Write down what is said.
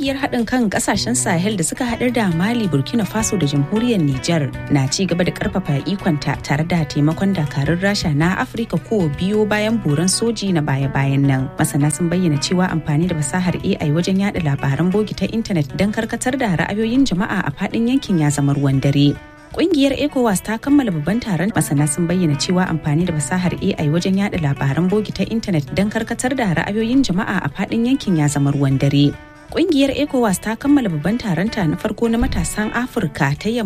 Kungiyar haɗin kan ƙasashen Sahel da suka haɗar da Mali, Burkina Faso da Jamhuriyar Nijar na ci gaba da ƙarfafa ikonta tare da taimakon dakarun Rasha na Afirka ko biyo bayan buran soji na baya-bayan nan. Masana sun bayyana cewa amfani da fasahar AI wajen yada labaran bogi ta intanet don karkatar da ra'ayoyin jama'a a faɗin yankin ya zama ruwan dare. Kungiyar ECOWAS ta kammala babban taron masana sun bayyana cewa amfani da fasahar AI wajen yada labaran bogi ta intanet don karkatar da ra'ayoyin jama'a a faɗin yankin ya zama ruwan dare. Kungiyar ECOWAS ta kammala babban taronta na farko na matasan Afirka ta yamma